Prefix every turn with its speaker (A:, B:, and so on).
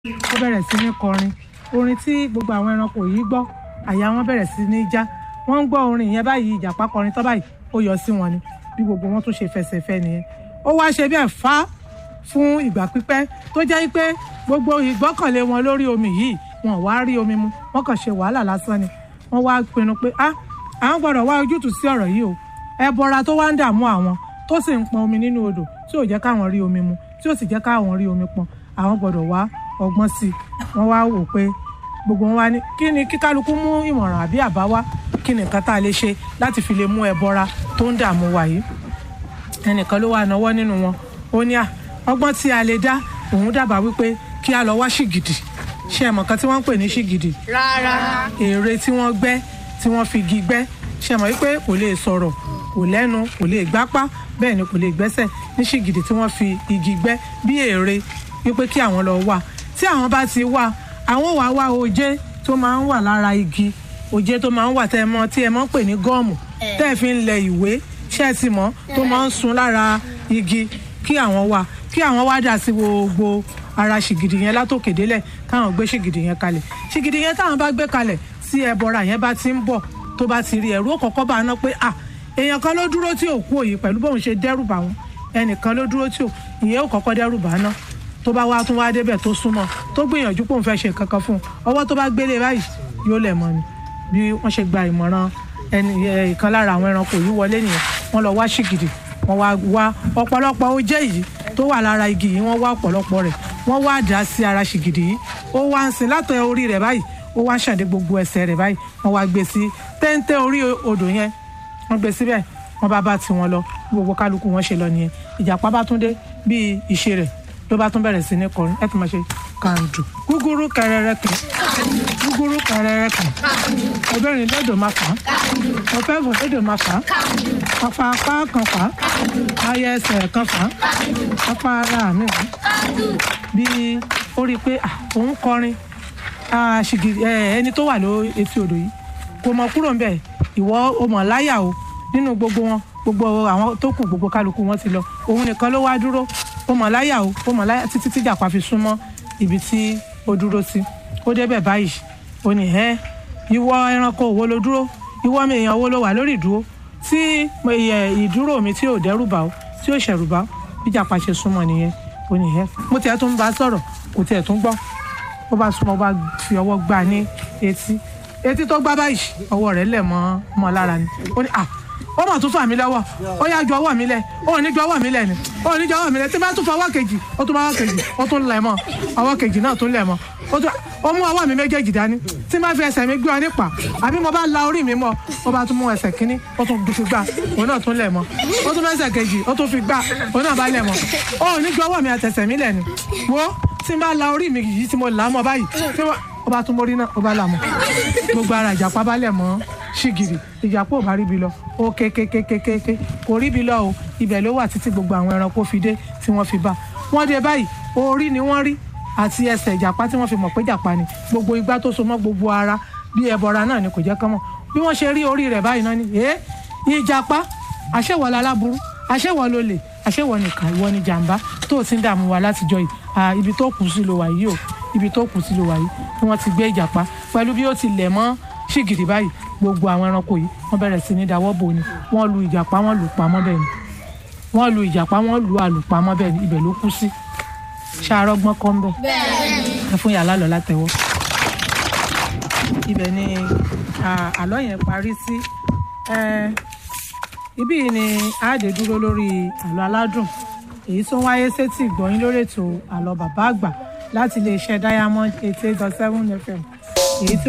A: ó bẹ̀rẹ̀ sí ní kọrin orin tí gbogbo àwọn ẹranko yìí gbọ́ àyà wọn bẹ̀rẹ̀ sí ní já wọ́n ń gbọ́ orin yẹn báyìí ìjàpá kọrin tán báyìí ó yọ sí wọn ni bí gbogbo wọn tún ṣe fẹsẹ̀ fẹ́ nìyẹn ó wá ṣe bẹ́ẹ̀ fá fún ìgbà pípẹ́ tó jẹ́ pé gbogbo ìgbọ́kànlé wọn lórí omi yìí wọn ò wá rí omi mu wọ́n kàn ṣe wàhálà lásán ni wọ́n wá pinnu pé ah àwọn gbọ́dọ̀ wá ojútùú sí ọ̀rọ̀ yìí o ẹbọra tó wá ń dààmú àwọn tó sì ń pọn omi nínú odò tí ò jẹ́ káwọn rí omi mu tí ò sì jẹ́ káwọn rí omi pọn àwọn gbọ́dọ̀ wá ọgbọ́n sí i wọ́n wá wò pé gbogbo wọn wá ní kí ni kí kálukú mú ìmọ̀ràn àbí àbá wá kí ni nǹkan tá a lè ṣe láti fi lè mú ẹbọra tó ń dààmú wa yìí ẹnìkan ló wà náwó nínú wọn ó ní à ọgbọ́n tí a lè dá òun dábàá wípé kí a lọ wá ṣìgìdì ṣé ẹ mọ̀ kan tí wọ́n ń pè ní ṣìgìdì
B: rárá
A: ère tí wọ́n gbẹ́ tí wọ́n fi igi gbẹ́ ṣe mọ̀ wípé kò lè sọ̀rọ̀ kò lẹ́nu kò lè gbápá bẹ́ẹ̀ ni kò lè gbẹ́sẹ̀ ní ṣìgìdì tí wọ́n fi igi gbẹ́ bí ère wípé kí àwọn lọ wá tí àwọn bá ti wá àwọn wàá wá oje tó máa ń wà lára igi oje tó máa ń wà tẹ́ ẹ mọ̀ tí ẹ mọ̀ ń pè ní gọ́ọ̀mù tẹ́ ẹ fi ń lẹ ìwé ṣé ẹ ti mọ̀ tó máa ń sun lára igi kí àwọn wá kí àwọn wá dà sí gbogbo ara ṣìgìdì yẹn látòkè délẹ̀ káwọn gbé ṣìgìdì yẹn kalẹ̀ ṣìgìdì yẹn táwọn bá gbé kalẹ̀ tí ẹbọra yẹn bá ti ń bọ̀ tó bá ti rí ẹ̀rú òkọ̀kọ́ bá ná pé à èèyàn kan ló dúró tí òkú òyì pẹ̀lú bóun ṣe dẹ́rù bà wọn ẹnìkan ló dúró tí ò ìyẹn ò kọ́kọ́ dẹ́rù bà ná tó bá wá tún wá débẹ̀ tó súnmọ́ tó gbìyànjú pòun fẹ́ ṣe kankan fún un ọwọ́ tó bá gbélé báyìí yóò lẹ̀ mọ́ ni bí wọ́n ṣe gba ìmọ̀ràn ẹnì ìkan lára àwọn ẹranko yìí wọlé nìyẹn wọ́n lọ wá ṣìgìdì wọ́n wá wá ọ̀pọ̀lọpọ̀ oje yìí tó wà lára igi yìí wọ́n wá ọ̀pọ̀lọpọ̀ rẹ̀ wọ́n wá dà sí ara ṣìgìdì yìí ó wá ń sin látọ̀ orí rẹ̀ báyìí ó wá ṣàdé gbogbo ẹsẹ̀ rẹ̀ báyìí wọ́n wá gbé sí téńté orí odò yẹn wọ́n gbé síbẹ̀ wọ́n bá bá tiwọn lọ gbogbo kálukú wọn ṣe lọ nìyẹn ìjàpá bá tún dé bíi ìṣe rẹ̀ ló bá tún bẹ̀rẹ̀ sí ní kọrin ẹ tún máa ṣe kàǹdù gúgúrú kẹrẹrẹ kẹ gúgúrú kẹrẹrẹ kẹ obìnrin lódò máa fà á ọ̀fẹ́ fò lódò máa fà á apá apá kan fà á ayé ẹsẹ̀ kan fà á apá ara mi fà á bí ó rí i pé òun kọrin ẹni tó wà ló etí odò yìí kò mọ kúrò ńbẹ̀ ìwọ o mọ̀ láyà o nínú gbogbo wọn gbogbo àwọn tó kù gbogbo kálukú wọn ti lọ òun nìkan ló wá dúró ó mọ̀ láyà o ó mọ̀ láyà títí tí jàpá fi súnmọ́ ibi tí ó dúró sí ó débẹ̀ báyìí ó ní ẹ́ ìwọ ẹranko wo ló dúró ìwọ mi èèyàn wo ló wà lórí ìdúró tí ìdúró mi tí ò dẹ́rù bà ó tí ò ṣẹ̀rù bà ó bí jàpá ṣe súnmọ́ nìyẹn ó ní ẹ́ mo tiẹ̀ tún bá sọ̀rọ̀ kò tiẹ̀ tún gbọ́ ó bá súnmọ́ ó bá fi ọwọ́ gbá ní etí etí tó gbá báyìí ọwọ́ rẹ̀ lẹ̀ mọ́ mọ́ lára ni ó ní à ó mà tún fà mí lọ́wọ́ ó yá ju ọwọ́ mi lẹ̀ ó ní ju ọwọ́ mi lẹ̀ ni ó ní ju ọwọ́ mi lẹ̀ tí bá tún fọ ọwọ́ kejì ó tún bá ọwọ́ kejì ó tún lẹ̀ mọ́ ọwọ́ kejì náà tún lẹ̀ mọ́ ó tún ó mú ọwọ́ mi méjèèjì dání tí má fi ẹsẹ̀ mi gbé ọ nípa àbí mo bá la orí mi mọ́ ó bá tún mú ẹsẹ̀ kínní ó tún fi gbà òun náà tún lẹ̀ mọ́ ó tún mẹ́sẹ̀ kejì ó tún fi gbà òun náà bá lẹ̀ mọ́ ó ní ju ọwọ́ mi àtẹsẹ̀ mi lẹ̀ ni wo tí n bá la orí mi yìí tí mo là á mọ́ báyìí tí ó bá tún mórí náà ó bá là mọ́ gbogbo ara ìjàpá bá lẹ̀ mọ́ ṣìgìrì ìjàpá ò bá ríbi lọ ó kékékékéké kò ríbi lọ o ibẹ̀ ló wà títí gbogbo àwọn ẹranko fi dé tí wọ́n fi bá wọ́n dé báyìí orí ni wọ́n rí àti ẹsẹ̀ ìjàpá tí wọ́n fi mọ̀ pé ìjàpá ni gbogbo igbá tó so mọ́ gbogbo ara bí ẹbọra náà ni kò jẹ́ kán mọ̀ bí wọ́n ṣe rí orí rẹ̀ báyìí náà ni ẹ́ ìjàpá àṣẹwọ̀ laláburú àṣẹwọ̀ lolè àṣẹwọ̀ nìkan ìwọ ni jàǹbá tó o ti ń dààmú wa látijọ́ yìí ibi tó kù sí ló wà yìí o ibi tó kù sí ló wà yìí tí wọ́n ti gbé ìjàpá pẹ̀lú bí ó ti lẹ̀ mọ́ ṣìgìrì báyìí gbogbo àwọn ẹranko yìí wọ́n bẹ̀rẹ̀ sí ní dáwọ́ bò ni wọ́n lu ìjàpá wọ́n lù pamọ́ bẹ́ẹ̀ ni wọ́n lu ìjàpá wọ́n lu àlùpamọ́ bẹ́ẹ̀ ni ibẹ̀ ló kú sí ṣàrọ́gbọ́n kọ́ ń bẹ̀ ẹ fún yàrá lọ látẹ̀wọ́ ibẹ̀ ni àlọ́ yẹn parí sí ibí yìí ni àádé dúró lórí àlọ́ aládùn èyí tó wáyé sétí ìgbọ̀nyín lórí ètò àlọ́ bàbá àgbà láti iléeṣẹ́ diamond eighty eight dot seven fm èyí tí